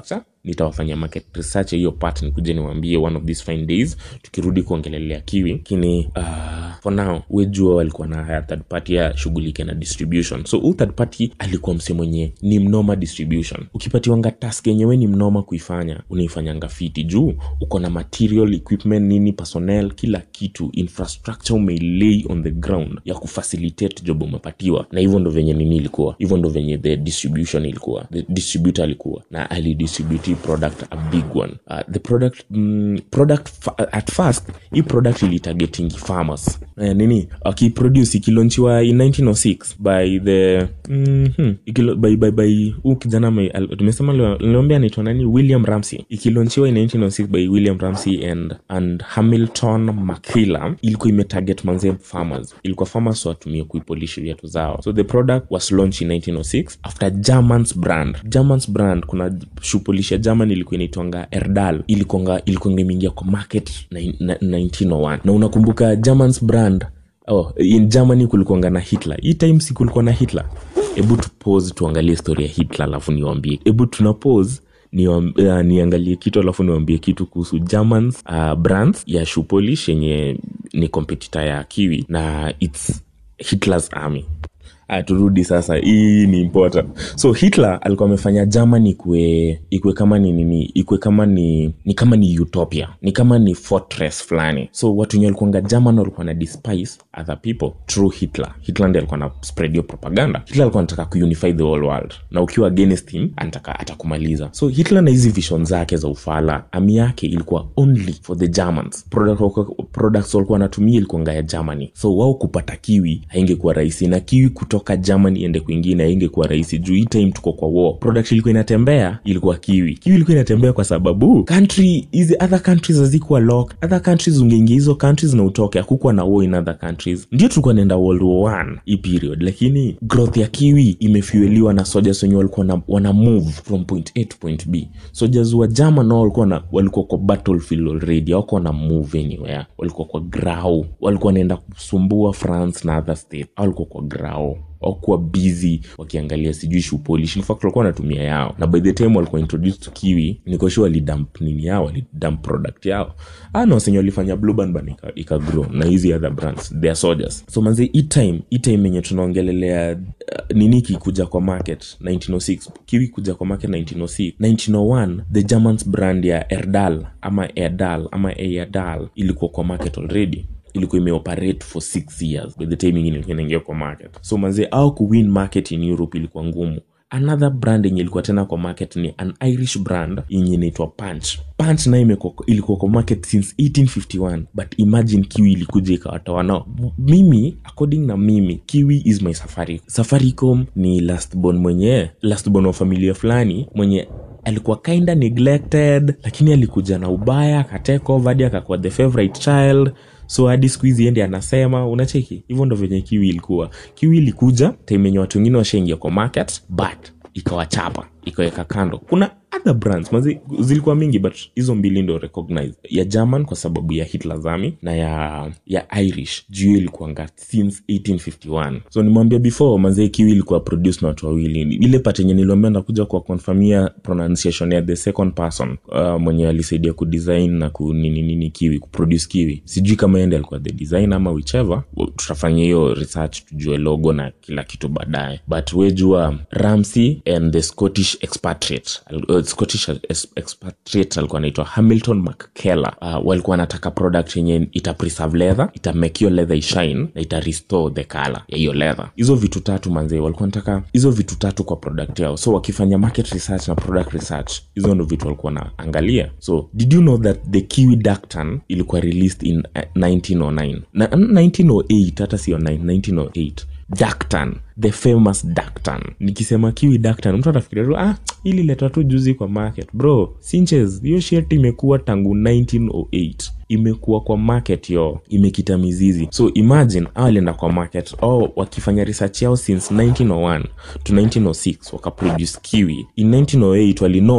nitawafanya market research ya hiyo part nikuje niwaambie one of these fine days tukirudi kuongelelea kiwi lakini uh, for now wejua walikuwa na haya third party ya shughulike na distribution so huu third party alikuwa mse mwenye ni mnoma distribution ukipatiwanga task yenyewe ni mnoma kuifanya unaifanyanga fiti juu uko na material equipment nini personnel kila kitu infrastructure umeilay on the ground ya kufacilitate job umepatiwa na hivyo ndo venye nini ilikuwa hivyo ndo venye the distribution ilikuwa the distributor alikuwa na alidistribute hii product a big one uh, the product mm, product fa- at first hii product ilitargetingi farmers eh, nini akiproduce ikilonchiwa in 1906 by the mm-hmm, ikilo, by, by, by huu kijana ame- al- tumesema niliambia anaitwa nani william ramsey ikilonchiwa in 1906 by william ramsey and, and hamilton makila ilikuwa imetarget manze farmers ilikuwa farmers watumie kuipolish viatu zao so the product was launched in 1906 after germans brand germans brand kuna shupolish ya german ilikuwa inaitwanga erdal ilikuanga ilikuanga imeingia kwa market na, na, 1901 na unakumbuka germans brand oh, in germany kulikuanga na hitler hii time si kulikuwa na hitler hebu tupose tuangalie story ya hitler alafu niwambie hebu tuna pose niwam- uh, niangalie kitu alafu niwambie kitu kuhusu germans uh, brands ya shupolish yenye ni competitor ya kiwi na its hitlers army Ah, turudi sasa hii ni important so hitler alikuwa amefanya germany ikue ikue kama ni nini ikue kama ni ni kama ni utopia ni kama ni fortress fulani so watu wenye walikuanga german walikuwa na despise other people through hitler hitler ndi alikuwa na spread hiyo propaganda hitler alikuwa anataka kuunify the whole world na ukiwa against him anataka atakumaliza so hitler na hizi vision zake za ufala ami yake ilikuwa only for the germans Product walikuwa- products walikuwa wanatumia ilikuanga ya germany so wao kupata kiwi haingekuwa rahisi na kiwi kutoka germany ende kwingine haingekuwa rahisi juu hii time tuko kwa war product ilikuwa inatembea ilikuwa kiwi kiwi ilikuwa inatembea kwa sababu country hizi other countries hazikuwa lock other countries ungeingia hizo countries na utoke hakukuwa na war in other countries ndio tulikuwa naenda world war one hii period lakini growth ya kiwi imefueliwa na soldiers wenye walikuwa na, wana move from point a to point b soldiers wa german nao walikuwa na walikuwa kwa battlefield already hawakuwa na move anywhere walikuwa kwa grau walikuwa wanaenda kusumbua france na other state Hao walikuwa kwa grau wakuwa busy wakiangalia sijui shupolish in fact walikuwa wanatumia yao na by the time walikuwa introduced to kiwi nikoshu walidamp nini yao walidamp product yao ana wasenye walifanya blue band ban ika, ika grow na hizi other brands they are soldiers so manzi hii time hii time yenye tunaongelelea uh, nini kikuja kwa market 1906 kiwi kuja kwa market 1906 1901 the germans brand ya erdal ama erdal ama erdal ilikuwa kwa market already ilikuwa imeoperate for six years by the time ingine ilikuwa inaingia kwa market so manze au kuwin market in europe ilikuwa ngumu another brand yenye ilikuwa tena kwa market ni an irish brand yenye inaitwa punch punch nayo imekuwa- ilikuwa kwa market since 1851 but imagine kiwi ilikuja ikawatoa nao mimi according na mimi kiwi is my safari safaricom ni lastborn mwenye lastborn wa familia fulani mwenye alikuwa kinda neglected lakini alikuja na ubaya akatake over hadi akakuwa the favorite child so hadi siku hizi endi anasema unacheki hivyo ndo venye kiwi ilikuwa kiwi ilikuja time yenye watu wengine washaingia kwa market but ikawachapa ikaweka kando kuna other brands mazi zilikuwa mingi but hizo mbili ndo recognize ya german kwa sababu ya hitler's army na ya ya irish juu hiyo ilikuanga since 1851 so nimwambia before mazee kiwi ilikuwa produce na watu wawili ile part yenye niliambia nakuja kwa confirmia pronunciation ya the second person uh, mwenye alisaidia kudesign na kunini nini kiwi kuproduce kiwi sijui kama ende alikuwa the design ama whichever tutafanya hiyo research tujue logo na kila kitu baadaye but wejua ramsey and the scottish expatriate uh, scottish ex- expatriate alikuwa anaitwa hamilton mckeller uh, walikuwa wanataka product yenye ita preserve leather ita make hiyo leather ishine na ita restore the color ya hiyo leather hizo vitu tatu manzee walikuwa wanataka hizo vitu tatu kwa product yao so wakifanya market research na product research hizo ndo vitu walikuwa wanaangalia so did you know that the kiwi dactan ilikuwa released in uh, 1909 na 1908 hata sio 9 1908 Dactan, the famous Dactan. Nikisema kiwi Dactan, mtu atafikiria tu ah, ili leta tu juzi kwa market. Bro, Sinches, hiyo shirt imekuwa tangu 1908 imekuwa kwa market yo imekita mizizi so imagine au alienda kwa market au wakifanya research yao since 1901 to 1906 wakaproduce kiwi in 1908 walinote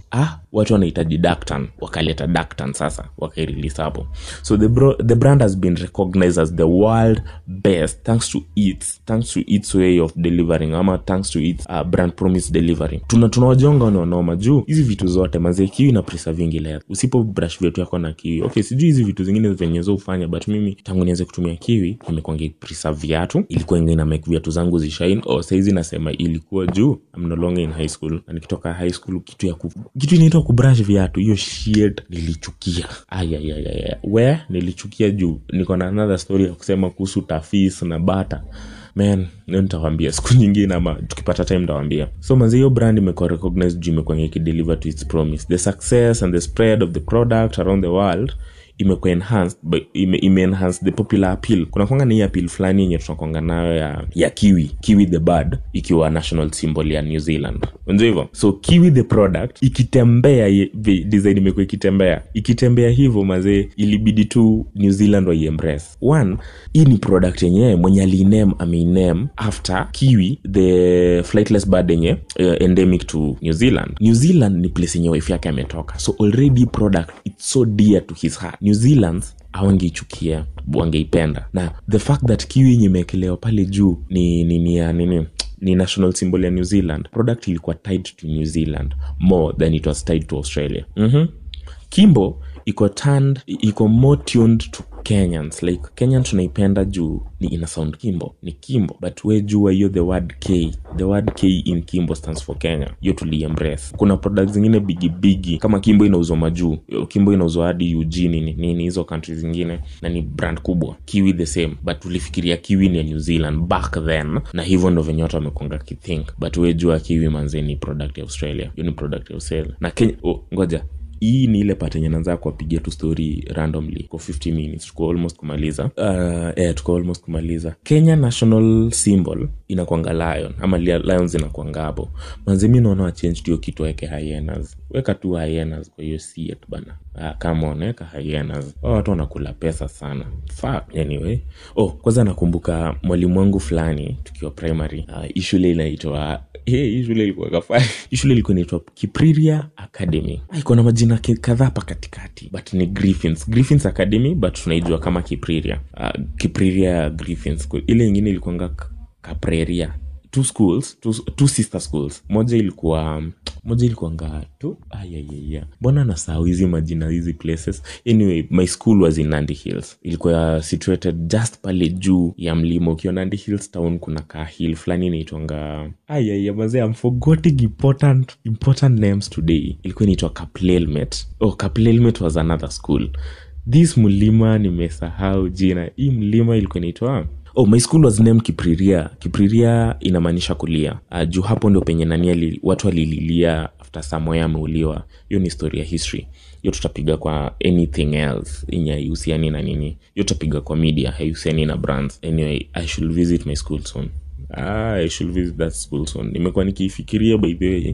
ah watu wanahitaji dactan wakaleta dactan sasa wakairelease hapo so the, bro, the brand has been recognized as the world best thanks to its thanks to its way of delivering ama thanks to its uh, brand promise delivering tuna tunawajonga ni wanoma juu hizi vitu zote mazee kiwi na prisa vingi lea usipo brush viatu yako na kiwi okay sijui hizi vitu zingine venye zo ufanya but mimi tangu nianze kutumia kiwi imekuanga prisa viatu ilikuwa inga ina make viatu zangu zishine o saizi nasema ilikuwa juu I'm no longer in high school na nikitoka high school kitu ya ku, kitu inaitwa kubrush viatu hiyo shit nilichukia ayayayaya we nilichukia juu niko na another story ya kusema kuhusu tafis na bata man leo nitawambia siku nyingine ama tukipata time ntawambia so manzi hiyo brand imekuwa recognized juu imekuwa ikideliver to its promise the success and the spread of the product around the world imekuwa enhanced by- ime, ime enhance the popular appeal kuna kwanga na hii appeal fulani yenye tunakwanga nayo ya, ya kiwi kiwi the bird ikiwa national symbol ya new zealand unajua hivyo so kiwi the product ikitembea ye- vi- design imekuwa ikitembea ikitembea hivyo mazee ilibidi tu new zealand waiembrace one hii ni product yenyewe mwenye aliinem ameinem after kiwi the flightless bird yenye uh, endemic to new zealand new zealand ni place yenye wife yake ametoka so already product it's so dear to his heart new zealands awangeichukia wangeipenda na the fact that kiwi yenye imewekelewa pale juu ni ni ni ya nini ni national symbol ya new zealand product ilikuwa tied to new zealand more than it was tied to australia mm-hmm. kimbo iko turned iko more tuned to kenyans like kenyan tunaipenda juu ni ina sound kimbo ni kimbo but we jua hiyo the word k the word k in kimbo stands for kenya hiyo tuliembrace kuna product zingine bigibigi kama kimbo inauzwa majuu kimbo inauzwa hadi ujini ni nini hizo country zingine na ni brand kubwa kiwi the same but tulifikiria kiwi ni ya new zealand back then na hivyo ndo venye watu wamekonga kithink but we jua kiwi manze ni product ya australia hiyo ni product ya australia na kenya oh, ngoja hii ni ile pat enye naanza kuwapigia tu story randomly kwa 50 minutes tuko almost kumaliza uh, eh, tuko almost kumaliza kenya national symbol inakwanga lion ama lia- lions inakwanga hapo manzimi naona wachange tuyo kitu weke hyenas weka tu hyenas kwa hiyo siet bana ah, come on weka hyenas Hao watu wanakula pesa sana Fuck, anyway oh kwanza nakumbuka mwalimu wangu fulani tukiwa primary uh, hii shule inaitwa Hey, hii shule ilikuwa kafai hii shule ilikuwa inaitwa kipriria academy Ah, iko na majina ki- kadhaa hapa katikati but ni griffins griffins academy but tunaijua kama kipriria uh, kipriria griffins Ku- ile ingine ilikuanga K- kapreria two schools two, two sister schools moja ilikuwa moja ilikuanga tu ayayaya mbona nasahau hizi majina hizi places anyway my school was in nandi hills ilikuwa situated just pale juu ya mlima ukiwa nandi hills town kuna ka hill fulani inaitwanga ayaya mazee I'm forgetting important important names today ilikuwa inaitwa kaplelmet oh kaplelmet was another school this mlima nimesahau jina hii mlima ilikuwa inaitwa oh my school was named kipriria kipriria inamaanisha kulia uh, juu hapo ndio penye nani ali, watu walililia after samoya ameuliwa hiyo ni story ya history hiyo tutapiga kwa anything else yenye haihusiani na nini hiyo tutapiga kwa media haihusiani na brands anyway i should visit my school soon ah, i should visit that school soon nimekuwa nikiifikiria by the way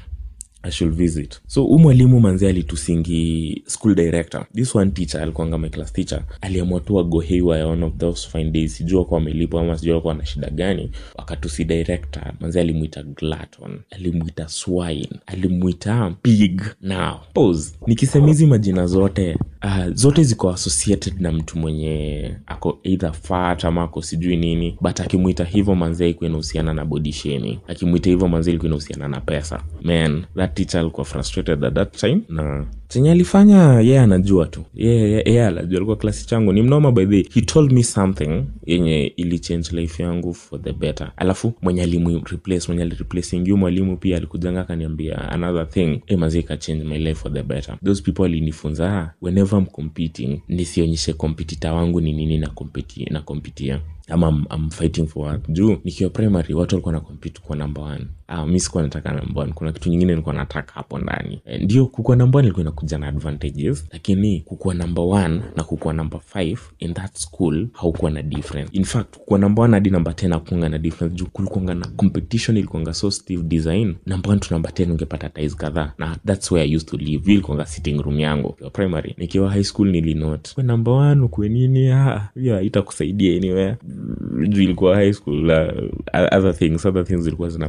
I should visit so huu mwalimu manzi alitusingi school director this one teacher alikuanga my class teacher aliamua tu ago haywire one of those fine days sijua kuwa amelipwa ama sijua kuwa na shida gani wakatusi director manzi alimwita glaton alimwita swine alimwita pig now pause nikisema hizi majina zote uh, zote ziko associated na mtu mwenye ako either fat ama ako sijui nini but akimwita hivyo manzi aikuwa inahusiana na body shaming akimwita hivyo manzi ilikuwa inahusiana na pesa man that teacher alikuwa frustrated at that time na chenye alifanya yeye yeah, anajua tu yeye yeah, yeah, anajua alikuwa klasi changu ni mnoma by the way. he told me something yenye ilichange life yangu for the better alafu mwenye alimu replace mwenye alireplace ingiu mwalimu pia alikujanga akaniambia another thing hey, mazi ka change my life for the better those people alinifunza ah, whenever I'm competing nisionyeshe kompetita wangu ni nini na kompeti na kompitia ama I'm, I'm fighting for what juu nikiwa primary watu walikuwa na compete kwa number one ah, mi sikuwa nataka number one kuna kitu nyingine nilikuwa nataka hapo ndani e, ndio kukuwa number one ilikuwa inakuja na advantages lakini kukuwa number one na kukuwa number five in that school haukuwa na difference in fact kukuwa number one hadi number ten hakuanga na difference juu kulikuanga na competition ilikuanga so stiff design number one to number ten ungepata ties kadhaa na that's where i used to live hiyo ilikuanga sitting room yangu nikiwa primary nikiwa high school nilinote kwa number one ukuwe nini ah, hiyo haitakusaidia anywhere juu ilikuwa high school uh, other things other things zilikuwa zina play hapo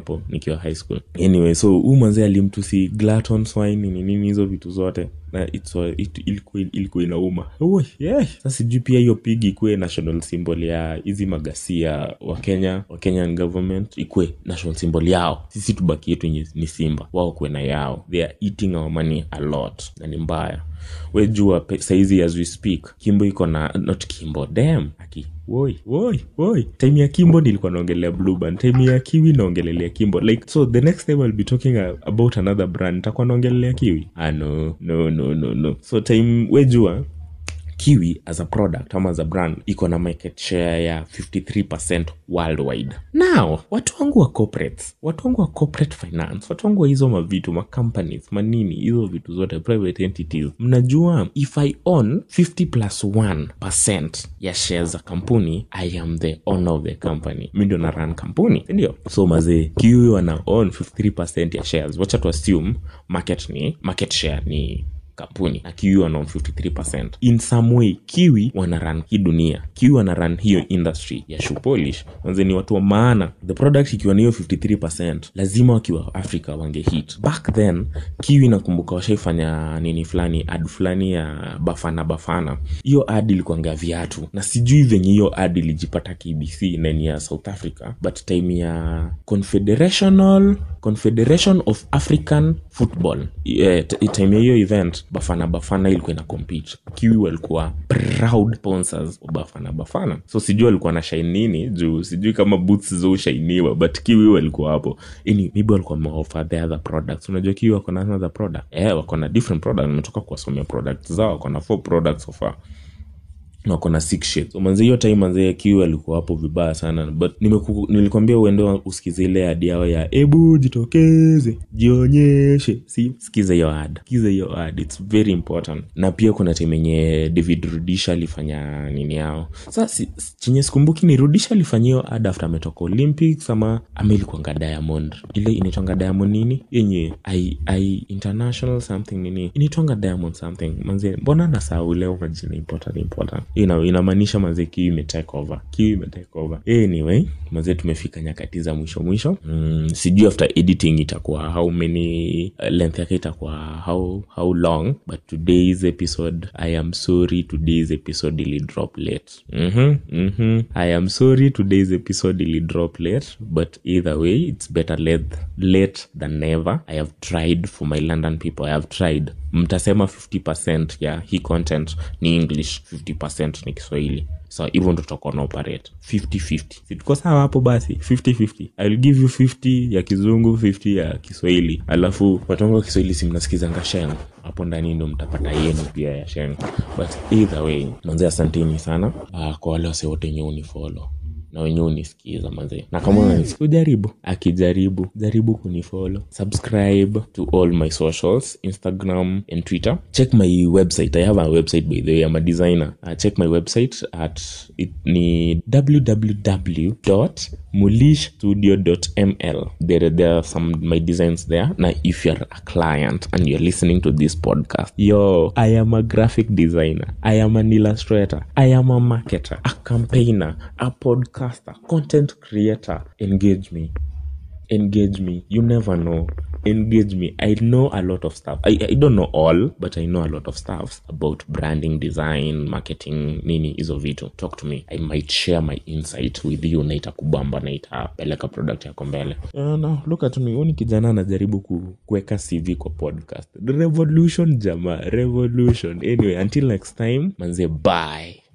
hapo nikiwa high school anyway so huu mwanzee alimtusi glaton swine nini nini hizo vitu zote na it's a- it- ilikuwa ilikuwa inauma Ui, yeah. sasa sijui pia hiyo pig ikuwe national symbol ya hizi magasia wa kenya wa kenyan government ikuwe national symbol yao sisi tubaki yetu yenye ni simba wao kuwe na yao they are eating our money a lot na ni mbaya we jua pe- saizi as we speak kimbo iko na not kimbo dam aki woi woi woi time ya kimbo nilikuwa naongelea blue band time ya kiwi naongelelea kimbo like so the next time i'll be talking a- about another brand nitakuwa naongelelea kiwi ah no no no no no so time we jua kiwi as a product ama as a brand iko na market share ya 53 worldwide now watu wangu wa corporates watu wangu wa corporate finance watu wangu wa hizo mavitu macompanies manini hizo vitu zote private entities mnajua if i own 50 plus 1 ya shares za kampuni i am the owner of the company mi ndio na run kampuni sindio so mazee kiwi wana own 53 ya shares wacha tu assume market ni market share ni kampuni na kiwi wana own 53 in some way kiwi wana run hii dunia kiwi wana run hiyo industry ya shoe polish wanze ni watu wa maana the product ikiwa ni hiyo 53 lazima wakiwa africa wange hit back then kiwi nakumbuka washaifanya nini fulani ad fulani ya bafana bafana hiyo ad ilikuanga viatu na sijui venye hiyo ad ilijipata kbc na ni ya south africa but time ya confederational confederation of african football yeah, t- time ya hiyo event bafana bafana ilikuwa ina compete kiwi walikuwa proud sponsors wa bafana bafana so sijui walikuwa na shine nini juu sijui kama boots zoushainiwa but kiwi walikuwa hapo ini maybe walikuwa wameoffer the other products unajua kiwi wako na another product eh wako na different product nimetoka kuwasomea products zao wako na four products so far na wako na six shades so manze hiyo time manze kiwi alikuwa hapo vibaya sana but nimeku, nilikwambia uende usikize ile ad yao ya ebu jitokeze jionyeshe si sikiza hiyo ad sikiza hiyo ad its very important na pia kuna time yenye david rudisha alifanya nini yao sa si, si- chenye sikumbuki ni rudisha alifanya hiyo ad after ametoka olympics ama ama ilikuanga diamond ile inaitwanga diamond nini yenye I, I international something nini inaitwanga diamond something manze mbona nasahau leo majina important important ina inamaanisha manze kiwi imetake over kiwi imetake over anyway manze tumefika nyakati za mwisho mwisho mm, sijui after editing itakuwa how many uh, length yake itakuwa how how long but today's episode i am sorry today's episode ili drop late mm-hmm, mm-hmm. i am sorry today's episode ili drop late but either way it's better late, late than never i have tried for my london people i have tried mtasema 50 ya hii content ni english 50 ni kiswahili so hivyo ndo tutakuwa na operate 50-50 situko sawa hapo basi 50-50 ill give you 50 ya kizungu 50 ya kiswahili alafu watongo wa kiswahili si mnasikizanga sheng hapo ndani ndo mtapata yenu pia ya sheng but either way manze asanteni sana uh, kwa wale wase wote wenye unifolo na wenyewe unisikiza mazee na kama unanisikia ujaribu akijaribu jaribu kunifolo subscribe to all my socials instagram and twitter check my website i have a website by the way i'm a designer uh, check my website at it ni www mulishstudio.ml there, there are some my designs there now if you're a client and you're listening to this podcast yo i am a graphic designer i am an illustrator i am a marketer a campaigner a podcaster content creator engage me engage me you never know engage me i know a lot of stuff I, I don't know all but i know a lot of stuff about branding design marketing nini hizo vitu talk to me i might share my insight with you na itakubamba na itapeleka product yako mbele uh, no, look at me uni kijana anajaribu ku, kuweka cv kwa podcast revolution jama revolution anyway until next time manze bye